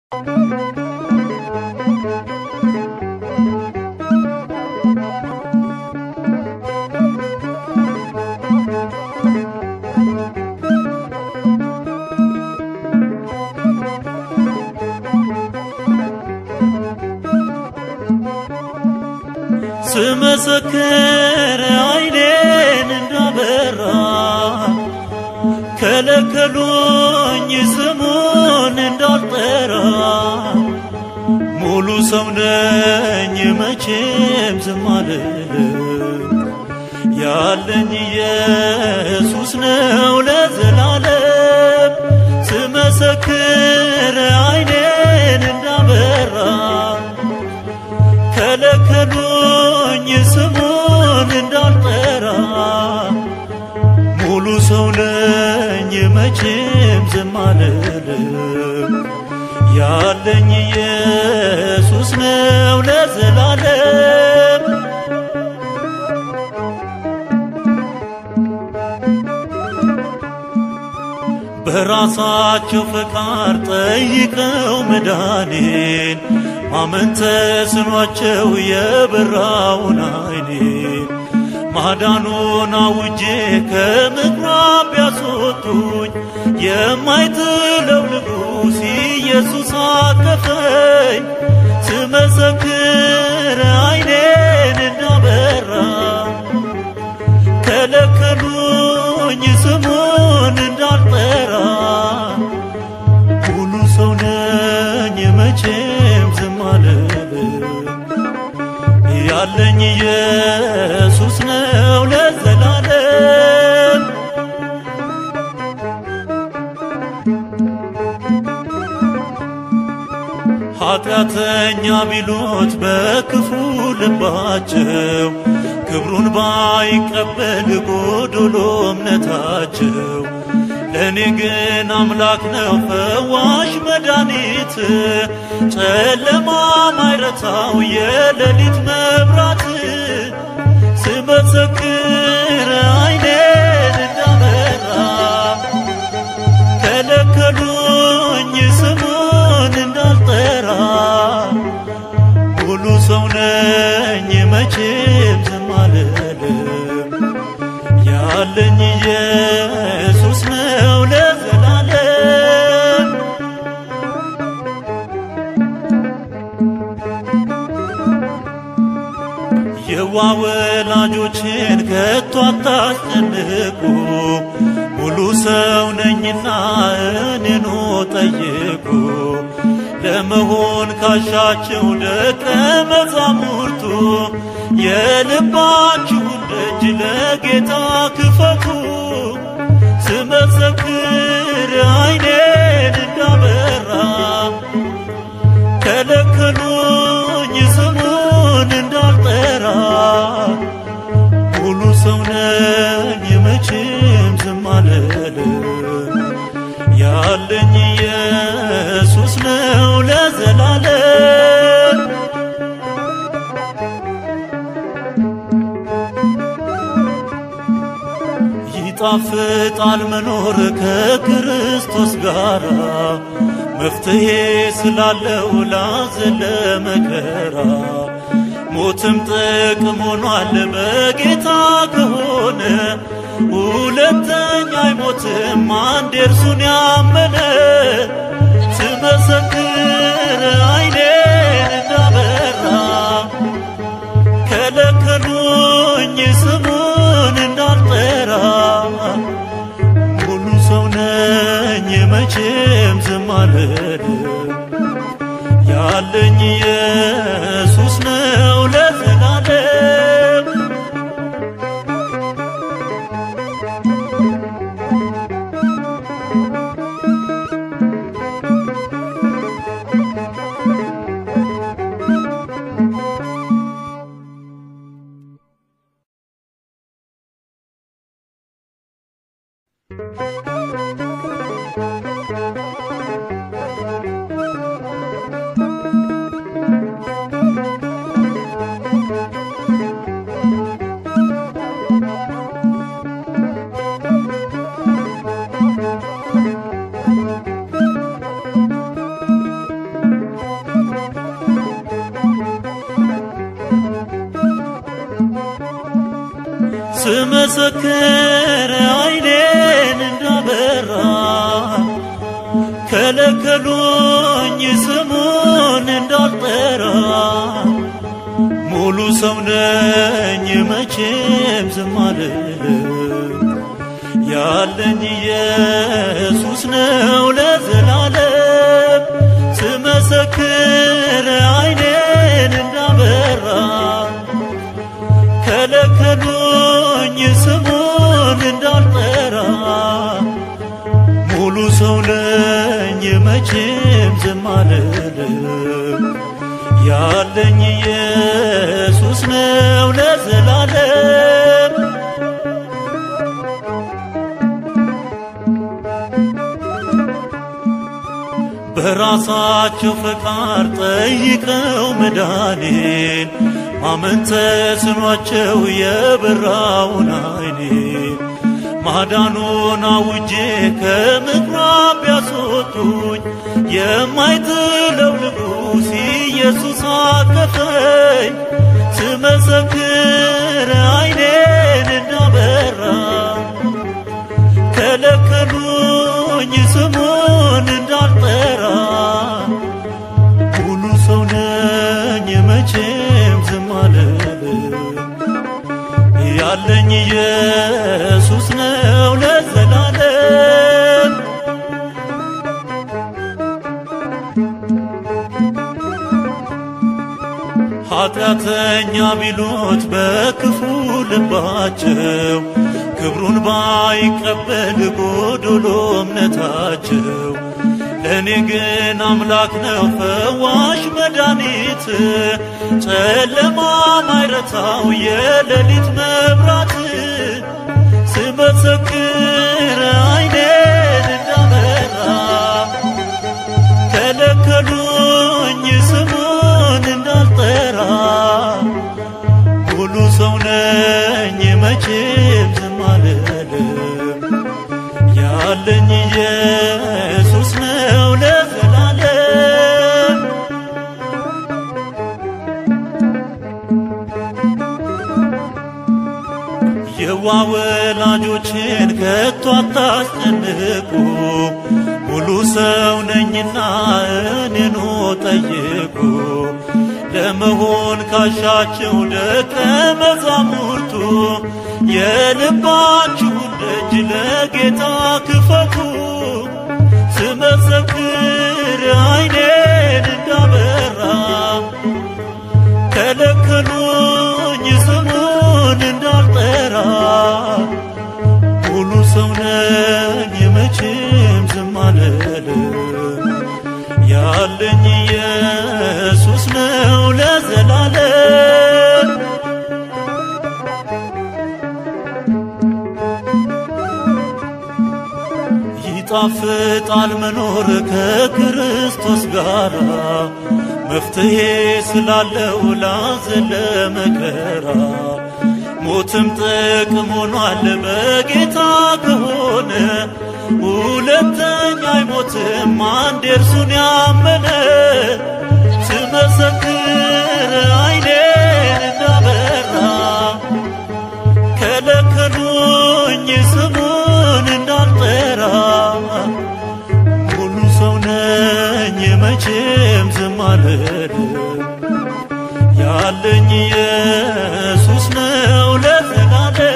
ስመሰክር አይኔን እንዳበራ ከለከሉኝ ስሙን እንዳልጠራ ሙሉ ሰው ነኝ መቼም ዝም አልልም ያለኝ ኢየሱስ ነው ለዘላለም ስመሰክር አይኔን እንዳበራ ከለከሉኝ ስሙን እንዳልጠራ ሙሉ ሰው ነኝ መቼም ዝም አልልም ያለኝ ኢየሱስ ነው ለዘላለም በራሳቸው ፈቃድ ጠይቀው መዳኔን ማመን ተስኗቸው የበራውን አይኔን ማዳኑን አውጄ ከምኩራብ ቢያስወጡኝ የማይጥለው ንጉሥ ኢየሱስ አቀፈኝ ስመሰክር አይኔን እንዳበራ ከለከሉኝ ስሙን እንዳልጠራ ሙሉ ሰው ነኝ መቼም ዝም አልልም ያለኝ ኢየሱስ ነው ለዘላለም ኃጢአተኛ ቢሉት በክፉ ልባቸው ክብሩን ባይቀበል ጎዶሎ እምነታቸው ለእኔ ግን አምላክ ነው ፈዋሽ መድኃኒት ጨለማ ማይረታው የሌሊት መብራት ስመሰክር አይኔን እንዳበራ ከለከሉኝ ስሙን እንዳልጠራ ሙሉ ሰው ነኝ መቼም ዝም አልልም ያለኝ ኢየሱስ ነው ለዘላለም የዋ ወላጆችን ከቶ አታስጨንቁ ሙሉ ሰው ነኝና እኔኑ ጠይቁ ለመሆን ካሻቸው ደቀ መዛሙርቱ የልባችሁን ደጅ ለጌታ ክፈቱ ስመሰክር አይኔን እንዳበራ ከለከሉኝ ስሙን እንዳልጠራ ሙሉ ሰው ነኝ መቼም ዝም አልልም ያለኝ ኢየሱስ ነው ለዘላለም ይጣፍጣል መኖር ከክርስቶስ ጋር መፍትሄ ስላለው ላዘን ለመከራ ሞትም ጥቅም ሆኗል በጌታ ከሆነ ሁለተኛ አይሞትም አንድ እርሱን ያመነ ስመሰክር አይኔን እንዳበራ ከለከሉኝ ስሙን እንዳልጠራ ሙሉ ሰው ነኝ መቼም ዝም አልልም ያለኝ ኢየሱስ ነው ለዘላለም ስመሰክር አይኔን እንዳበራ ከለከሉኝ ስሙን እንዳልጠራ ሙሉ ሰው ነኝ መቼም ዝም አልልም ያለኝ ኢየሱስ ነው ለዘላለም ስመሰክር አይኔን እንዳበራ ከለከሉኝ ስሙን እንዳልጠራ ሙሉ ሰው ነኝ መቼም ዝም አልልም ያለኝ ኢየሱስ ነው ለዘላለም በራሳቸው ፈቃድ ጠይቀው መዳኔን ማመን ተስኗቸው የበራውን አይኔን ማዳኑን አውጄ ከምኩራብ ቢያስወጡኝ የማይጥለው ንጉሥ ኢየሱስ አቀፈኝ ስመሰክር አይኔን እንዳበራ ከለከሉኝ ስሙን እንዳልጠራ ሙሉ ሰው ነኝ መቼም ዝም አልልም ያለኝ ኢየሱስ ነው ለዘላለም ኃጢአተኛ ቢሉት በክፉ ልባቸው ክብሩን ባይቀበል ጎዶሎ እምነታቸው ለእኔ ግን አምላክ ነው ፈዋሽ መድኃኒት ጨለማ ማይረታው የሌሊት መብራት ስመሰክር አይኔን እንዳበራ ከለከሉኝ ስሙን እንዳልጠራ ሙሉ ሰው ነኝ መቼም ዝም አልልም ያለኝ ኢየሱስ ነው ለዘላለም የዋ ወላጆችን ከቶ አታስጨንቁ ሙሉ ሰው ነኝና እኔኑ ጠይቁ ለመሆን ካሻቸው ደቀ መዛሙርቱ የልባችሁን ደጅ ለጌታ ክፈቱ ስመሰክር አይኔን እንዳበራ ከለከሉኝ ስሙን እንዳልጠራ ሙሉ ሰው ነኝ መቼም ዝም አልልም ያለኝ ኢየሱስ ነው ለዘላለም ይጣፍጣል መኖር ከክርስቶስ ጋር መፍትሄ ስላለው ላዘን ለመከራ ሞትም ጥቅም ሆኗል በጌታ ከሆነ ሁለተኛ አይሞትም አንድ እርሱን ያመነ ስመሰክር አይኔን እንዳበራ ከለከሉኝ ስሙን እንዳልጠራ ሙሉ ሰው ነኝ መቼም ዝም አልልም ያለኝ ኢየሱስ ነው ለዘላለም